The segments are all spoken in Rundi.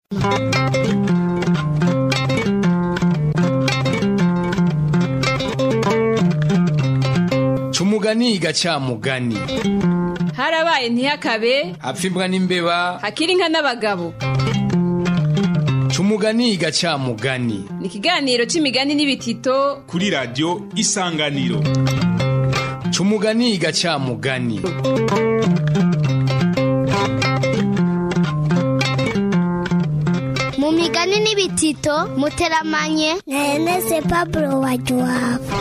Cumugani gacamugani harabaye ntihakabe hapfa imbwa n'imbeba hakiri inka n'abagabo Cumugani gacamugani ni ikiganiro c'imigani n'ibitito kuri radiyo isanganiro Cumugani gacamugani mu migani n'ibitito muteramanye na Ernest Pablo Wajuwabo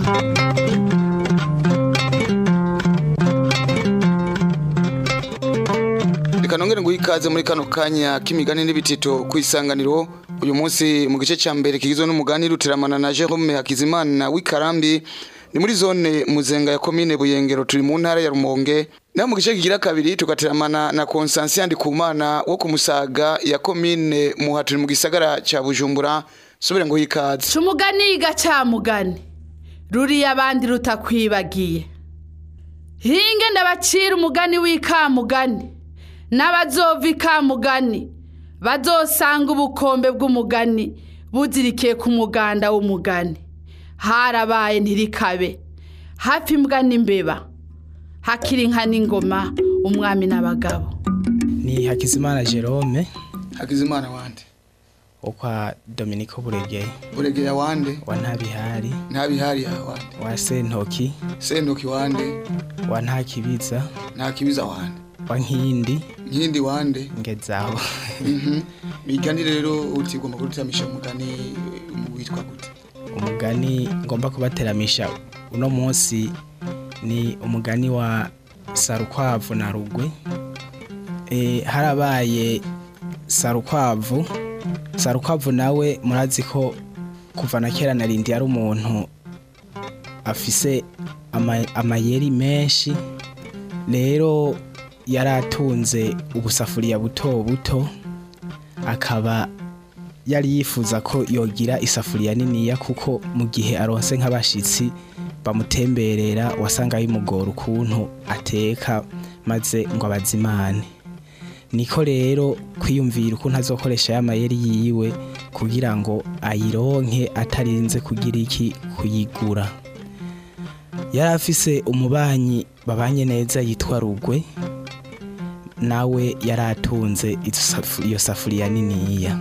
reka nongere nguhe ikaze muri kano kanya k'imigani n'ibitito ku isanganiro uyu munsi mu gice cya mbere kigizwe n'umugani ruteramana na Jerome Hakizimana w'Ikarambi ni muri zone muzenga ya komine Buyengero turi mu ntara ya Rumonge naho mu gice kigira kabiri tugateramana na Constance Ndikumana wo ku Musaga ya komine Muha turi mu gisagara ca Bujumbura subire nguhe ikaze Cumugani gacamugani ruriya abandi rutakwibagiye hinge ndabacira umugani w'ikamugani n'abazova ikamugani bazosanga ubukombe bw'umugani buzirikiye ku muganda w'umugani harabaye ntirikabe hafi imbwa n'imbeba hakiri inka n'ingoma umwami n'abagabo ni hakizimana jerome Hakizimana wande wo kwa dominiko buregeye uregeye wande wa ntabihari ntabihari ya wande wa sentoki sentoki wande wa ntakibiza nta kibiza wande wa nkindi nkindi wande ngezaho migani rero utigomba kurutamisha umugani mu witwa gute umugani ngomba kubateramisha uno munsi ni umugani wa sarukwavu na rugwe e, harabaye sarukwavu sarukwavu nawe murazi ko kuva na kera narindi yari umuntu afise ama- amayeri menshi rero yari atunze ubusafuriya buto buto akaba yari yifuza ko yogira isafuriya niniya kuko mu gihe aronse nk'abashitsi bamutemberera wasanga bimugora ukuntu ateka maze ngo abazimane niko rero kwiyumvira ukuntu azokoresha ya mayeri yiwe kugira ngo ayironke atarinze kugira iki kuyigura yari afise umubanyi babanye neza yitwa rugwe nawe yari atunze izo safu- iyo safuriya niniya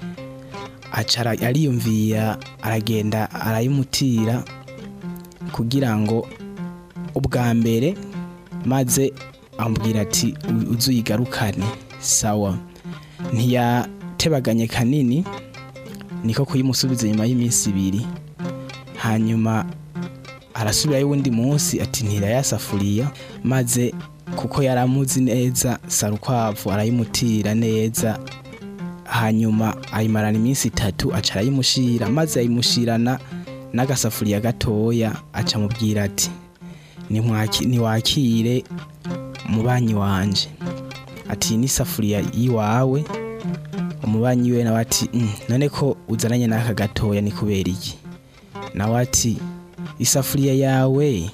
acara ariyumvira aragenda arayimutira kugira ngo ubwa mbere maze amubwira ati "U- uze uyigarukane sawa ntiyatebaganye kanini niko kuyimusubiza nyuma y'iminsi ibiri hanyuma arasubirayo uwundi munsi ati ntirayasafuriya maze kuko yari amuzi neza sarukwavu arayimutira neza hanyuma ayimarana iminsi itatu aca arayimushira maze ayimushirana n'agasafuriya gatoya aca amubwira ati "Nimwaki- niwakire umubanyi wanje ati "Iyi ni isafuriya y'iwawe umubanyi we nawe ati "Mm, none ko uzananye n'aka gatoya ni kubera iki nawe ati isafuriya yawe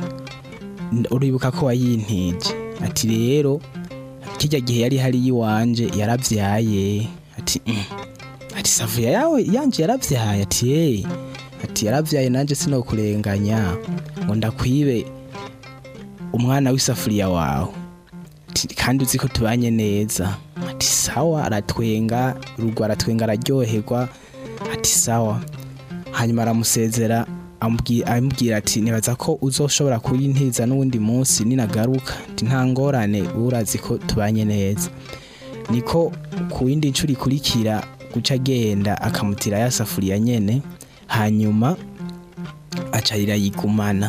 n- uribuka ko wayintije ati rero kijya gihe yari hari yiwanje yaravyaye ati "Mm." ati isafuriya yawe yanje yaravyaye ati "Eh." ati yaravyaye nanje sinokurenganya ngo ndakwibe umwana w'isafuriya wawe Ati, kandi uzi ko tubanye neza ati sawa aratwenga rugo aratwenga araryoherwa ati sawa hanyuma aramusezera amubwi- amubwira ati nibaza ko uzoshobora kuyintiza n'uwundi munsi ninagaruka ati nta ngorane urazi ko tubanye neza niko ku yindi nshuro ikurikira guca agenda akamutira ya safuriya nyene hanyuma acarira yigumana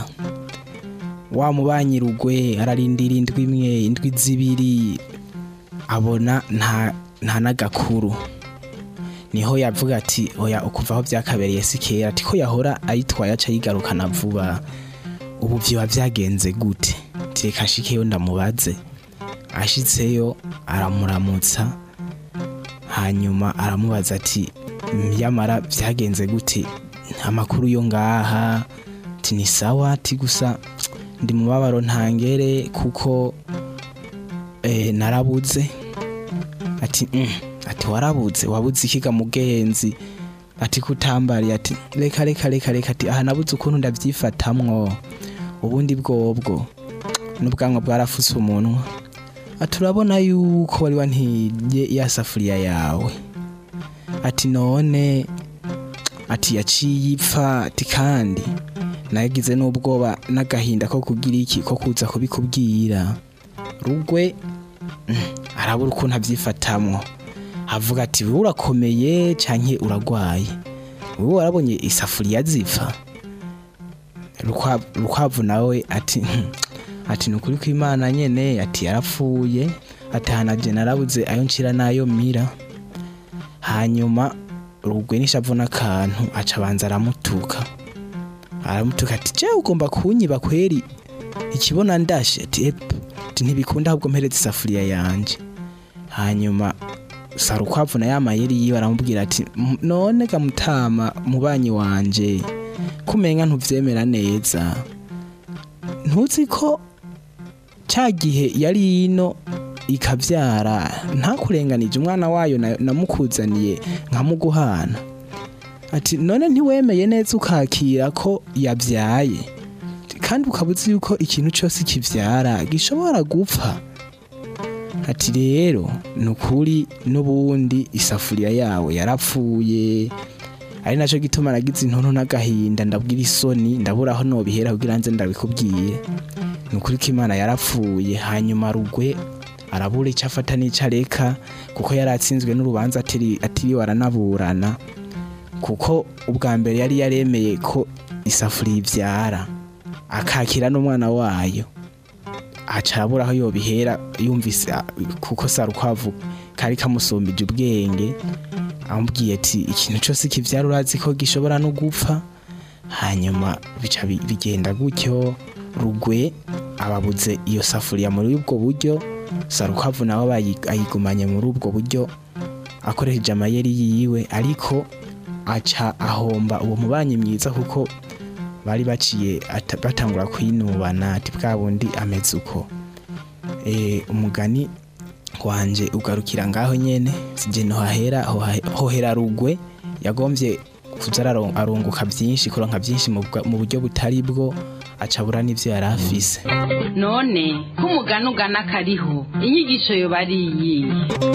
wa mubanyi rugwe ararindira indwi imwe indwi zibiri abona nta nta n'agakuru niho yavuga ati oya ukuva aho byakabereye si kera ati ko yahora ayitwaye aca yigarukana vuba ubu vyoba vyagenze gute ati reka nshikeyo ndamubaze ashitseyo aramuramutsa hanyuma aramubaza ati yamara vyagenze gute amakuru yo ngaha ati ni sawa ati gusa ndi mu mabaro ntangere kuko eh, narabuze ati "Mm." ati ati warabuze wabuze ikiga mugenzi ati kutambariye ati reka reka reka reka ati aha nabuze ukuntu ndavyifatamwo ubundi bwobwo n'ubwanwa bwarafuse umunwa ati urabona yuko wari wantiye ya safuriya yawe ati none ati yaciye ipfa ati kandi nagize n'ubwoba n'agahinda ko kugira iki ko kuza kubikubwira rugwe mm, arabura ukuntu avyifatamwo avuga ati wowe urakomeye canke uragwaye wowe warabonye isafuriya zipfa Rukwa- rukwavu nawe ati "Hmm, ati nukuri kw'imana nyene ati yarapfuye ati hanaje narabuze ayo nshira n'ayo mira hanyuma rugwe n'ishavu n'akantu aca abanza aramutuka aramutuka ati je ugomba kunyiba kweri ikibona ndashe ati epu ati ntibikunda ahubwo mpereza isafuriya yanje hanyuma sarukwavu na ya mayeri yiwe aramubwira ati "M- none gamutama mubanyi wanje kumenga ntuvyemera neza ntuzi ko ca gihe yari ino ikavyara ntakurenganije umwana wayo na- namukuzaniye nkamuguhana ati none ntiwemeye neza ukakira ko yabyaye kandi ukaba uzi yuko ikintu cyose kivyara gishobora gupfa ati rero ni ukuri n'ubundi isafuriya yawe yarapfuye ari nacyo gituma nagize intuntu n'agahinda ndabwira isoni ndabura aho nobihera kugira nze ndabikubwire ni ukuri ko imana yarapfuye hanyuma rugwe arabura icyo afata n'icyo areka kuko yari atsinzwe n'urubanza atiri- atiriwe aranaburana kuko ubwa mbere yari yaremeye ko isafuriya ibyara akakira n'umwana wayo aca arabura aho yobihera yumvise ah, kuko sarukwavu kari kamusumbije ubwenge amubwiye ati ikintu cyose kibyara urazi ko gishobora no gupfa hanyuma bica bi- bigenda gutyo rugwe ababuze iyo safuriya muri ubwo buryo sarukwavu nawe bayi- ayigumanye muri ubwo buryo akoresheje amayeri yiwe ariko aca ahomba uwo mubanyi mwiza kuko bari baciye ata- batangura kwinubana ati bwa bundi ameze uko Eh, umugani wanje ugarukira ngaho nyene sije nohahera hoha- hohera rugwe yagombye kuza araro- arunguka byinshi kuronka byinshi mu bwa- mu buryo butari bwo acabura n'ivyo yari afise none ko umugani ugana kariho inyigisho yoba ari iyihe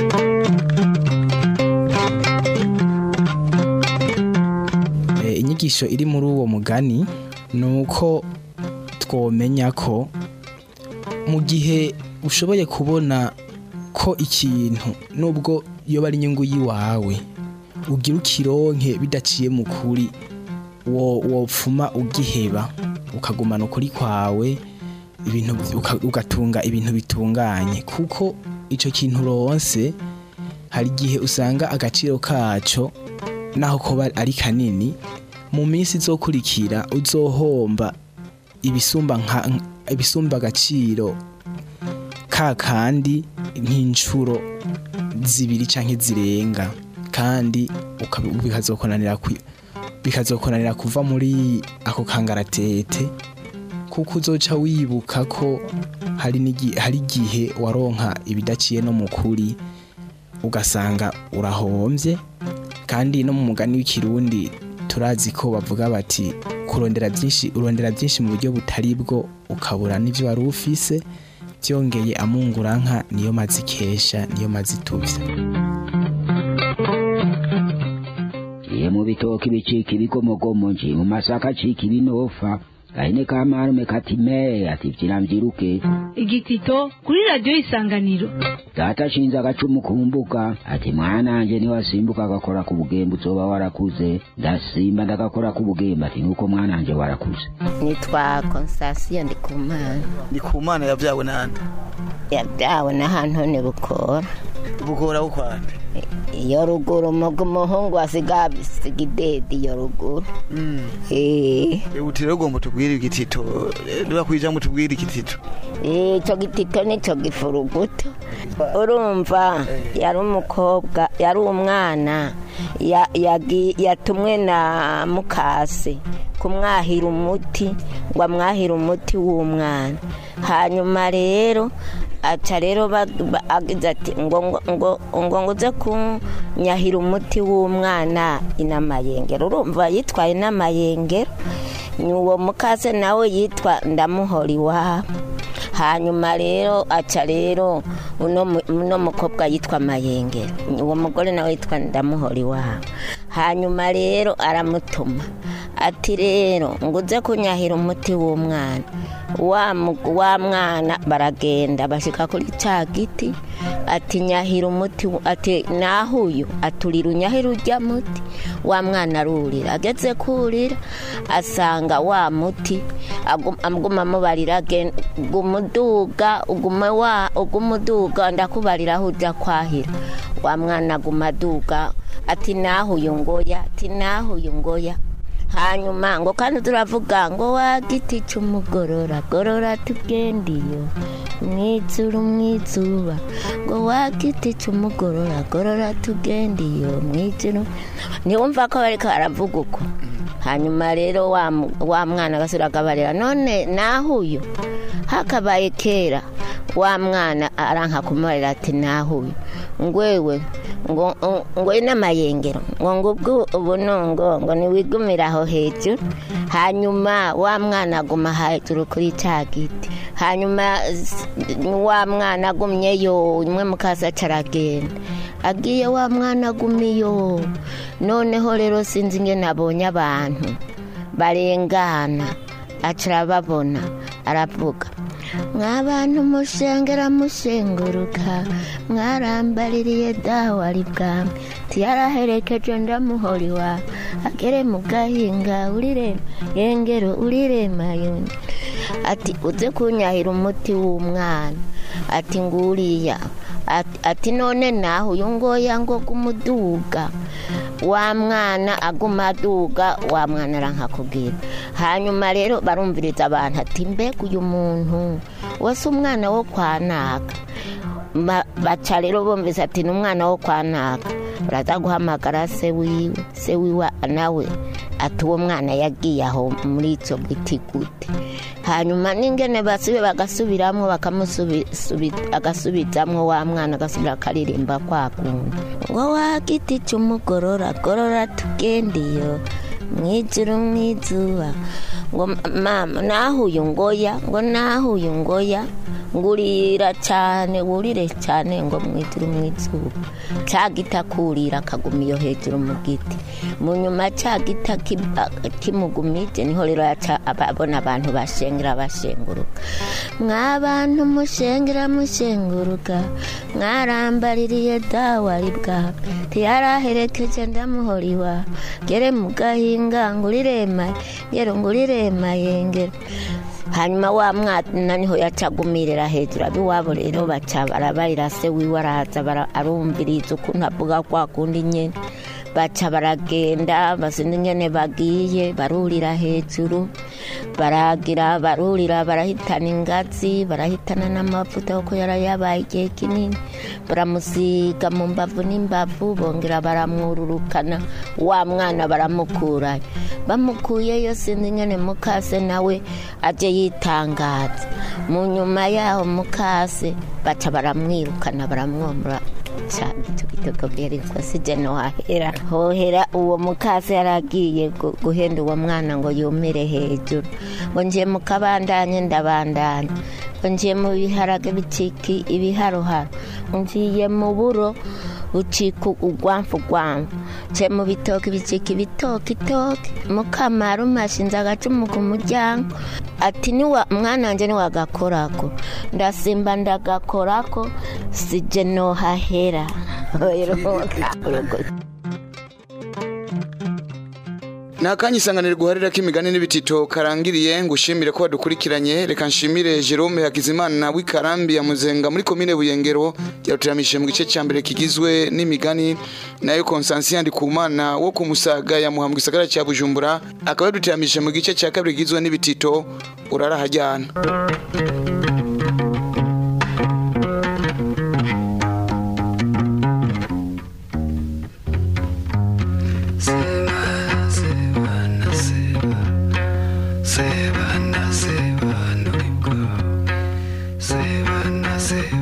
Eh, inyigisho iri muri uwo mugani ni uko twomenya ko mu gihe ushoboye kubona ko ikintu nubwo iyo ari inyungu y'iwawe ugira ukironke bidaciye mu kuri wo wopfuma ugiheba ukagumana ukuri kwawe ibintu uka- ugatunga ibintu bitunganye kuko icyo kintu uronse hari igihe usanga agaciro kaco naho koba ari kanini mu minsi izokurikira uzohomba ibisumba nka ibisumba agaciro ka kandi nk'inshuro zibiri canke zirenga kandi ukabi- bikazokonanira kwi- bikazokonanira kuva muri ako kangaratete kuko uzoca wibuka ko hari n'igi- hari igihe waronka ibidaciye no mu kuri ugasanga urahombye kandi no mu mugani w'ikirundi turazi ko bavuga bati kurondera byinshi urondera byinshi mu buryo butari bwo ukabura n'ibyo wari ufise byongeye amunguranka niyo mazi ikesha niyo mazi ituvye Iye mu bitoki bicika ibigomogomo nje mu masaka acika ibinofa gahene ka marume kati me ati vyira mvyiruke igitito kuri radiyo isanganiro data ashinze agacumu ku mbuga ati mwananje niwasimbuka agakora ku bugembe uzoba warakuze ndasimba ndagakora ku bugembe ati nuko mwananje warakuze nitwa konsasiyo ndikumana ndikumana yabyawe nande yabyawe n'ahantu ni bukora bukora bukwande iyo ruguru muga umuhungu asiga bisiga idedi iyo ruguru Eh, uti rero ugomba tubwire igitito niba kwijambo tubwire igitito eh, ico gitito nico gifuruguto urumva yari umukobwa yari umwana ya- yagi- yatumwe na mukase kumwahira umuti ngo amwahire umuti w'umwana hanyuma rero aca rero ba- ba- agize ati ngo ngo- ngo ngo nguze kunyahira umuti w'umwana inamayengero urumva yitwaye n'amayengero ni uwo mukase nawe yitwa ndamuhora iwabo hanyuma rero aca rero uno mu- uno mukobwa yitwa mayengero uwo mugore nawe yitwa ndamuhora iwabo hanyuma rero aramutuma ati rero nguze kunyahira umuti w'umwana wa mu- wa mwana baragenda bashika kuri cya giti ati nyahira umuti w- ati nahuyu aturira unyahira ujya muti wa mwana arurira ageze kurira asanga wa muti agum- aguma amubarira agen- guma uduga uguma wa uguma uduga ndakubarira aho ujya kwahira wa mwana aguma aduga ati nahuyu ngoya ati nahuyu ngoya hanyuma ngo kandi turavuga ngo wa giti cy'umugorora gorora tugendiyo mwizuru mwizuba ngo wa giti cy'umugorora gorora tugendiyo mwizuru ntiwumva ko bariko baravuga uko hanyuma rero wa mu- wa mwana agasubira akabarira none nahuyo hakabaye kera wa mwana aranka kumubarira ati nahuyo ngwewe ngo ngo n'amayengero ngo ngubwo ubunongo ngo niwigumire aho hejuru hanyuma wa mwana aguma hejuru kuri cya giti hanyuma s- wa mwana agumyeyo umwe mukasa caragenda agiye wa mwana agumiyo noneho rero sinzi ingene abonye abantu barengana acara babona aravuga mwabantu mushengera mushenguruka mwarambaririye dawari bwami tiyaraherekeje ndamuhori wa agere mu gahinga urire yengero urirema yonge ati uze kunyahira umuti w'umwana ati nguriya ati, ati none naho uyu ngoya ngo kumuduga wa mwana aguma aduga wa mwana arankakubwira hanyuma rero barumviriza abantu ati mbega uyu muntu wese umwana wo kwanaka Ma- baca rero bumvise ati ni umwana wo kwanaka baraza guhamagara se wiwe se wiwe nawe ati uwo mwana yagiye aho muri icyo giti gute hanyuma n'ingene basubi bagasubiramwo bagasubizamwo wa mwana agasubira akaririmba kwa kundi ngo wa giti cy'umugorora gorora tugendiyo mwijuru mwizuba ngo mama nahuye ngoya ngo nahuye ngoya ngurira cyane wurire cyane ngo mwijuru mwizuba cya giti akurira akaguma iyo hejuru mu giti mu nyuma cya giti kimugumije niho rero yaca abona abantu bashengera bashenguruka mwabantu mushengera mushenguruka mwarambaririye dawari bwawe ntiyaraherekeje ndamuhoriwa gere mu gahinga ngurirema ngero ngurirema yengero hanyuma wa mwana niho yacagumirira hejuru abiwabo rero baca barabarira se wiwe araza bara- arumviriza ukuntu avuga kwa kundi nyene baca baragenda basinda ingene bagiye barurira hejuru baragira barurira barahitana ingazi barahitana n'amavuta kuko yari yabaye igihe kinini baramusiga mu mbavu n'imbavu bongera baramwururukana wa mwana baramukurayo bamukuyeyo sinzi ingene mukase nawe aje yitangaza mu nyuma yaho mukase baca baramwirukana baramwomora cyane icyo gitego bwerekwa sije no hahera hohera uwo mukase yaragiye gu- guhenda uwo mwana ngo yumire hejuru ngo ngiye mu kabandanye ndabandanya ngo ngiye mu biharage biciki ibiharoharo ngiye mu buro bucika ugwamfu gwamfu nce mu bitoki bicika ibitoki toki mukamara umashinze agacumu ku muryango ati niwa mwana wanjye niwagakorako ndasimba ndagakorako sije nohahera ni akanya isanganiro guharira k'imigani n'ibitito karangiriye ngushimire ko wadukurikiranye reka nshimire jerome hakizimana w'ikarambi ya muzenga muri komine buyengero yarutiramishe mu gice cya mbere kigizwe n'imigani nayo konsansi yandikumana wo ku musaga yamuha mu gisagara cya bujumbura akaba yadutiramishe mu gice cya kabiri kigizwe n'ibitito urarahajyana Sebana, sebana, sebana, sebana, sebana.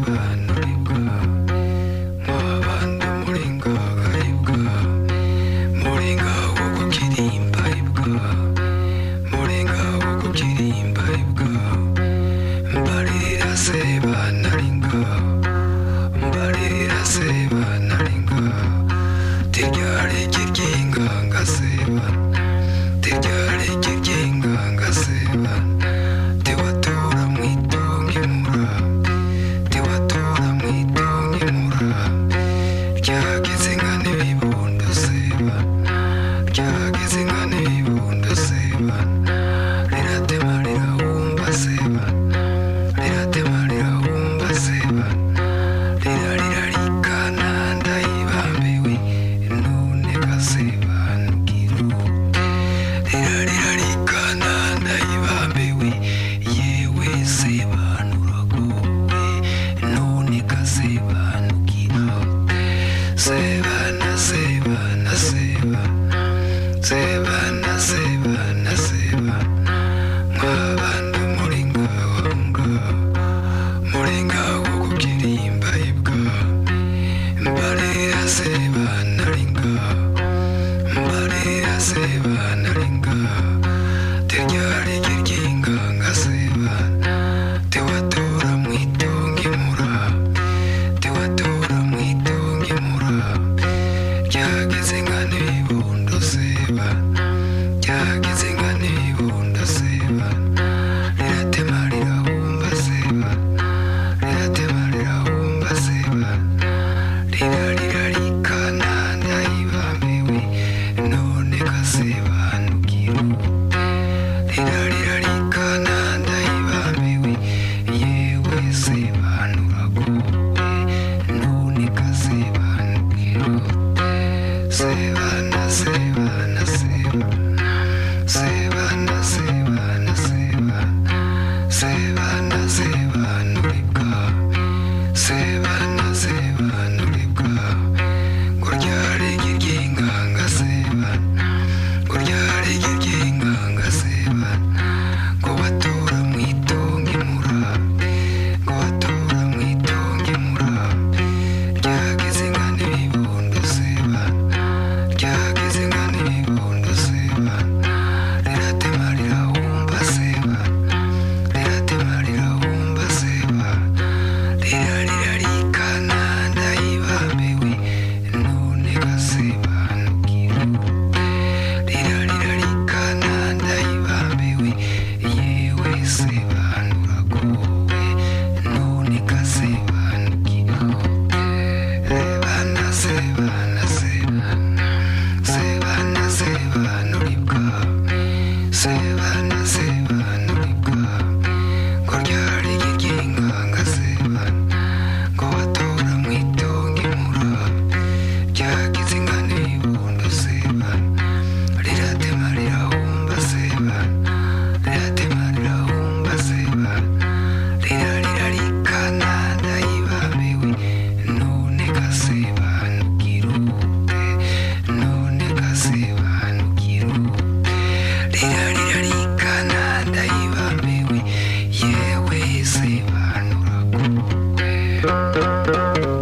banaringa mbarira se banaringa teryari ry'inga ngasebana tewatora mwitonge mura tewatora mwitonge mura ryageze nka n'ibibondo seba ryageze nka n'ibibondo seba riratema rirahumba seba riratema rirahumba seba rirarira rikana ndayibambiwe none kasebanukiro rirarira rikana ndayibambiwe yewe sebanuragowe none kasebanukiro sebana sebana sebana sebana sebana sebana sebana sebanuribwa sebana sebanuribwa nguryare ry'inganga sebana nguryare ry'inganga sebana ngo batora mwitonge mura ngo batora mwitonge mura ryageze nka n'ibibondo sebana ryageze nka n'ibibondo sebana riratema rirahumba sebana riratema rirahumba sebana rirarira rikana ndayibambiwe none gasebanukiro rirarira rikana ndayibambiwe yewe sebanuragowe none gasebanukiro sebana sebana sebana sebana sebanuribwa sebana sebanuribwa ngo ryari ry'inganga sebana ngo batora mwitonge mura ryagize inka n'ibibondo sebana riratema rirahumba sebana riratema rirahumba sebana rirarira rikana ndayibambiwe none gasebanukirute none gasebanukirute rirarira rikana ndayibambiwe yewe sebanuragowe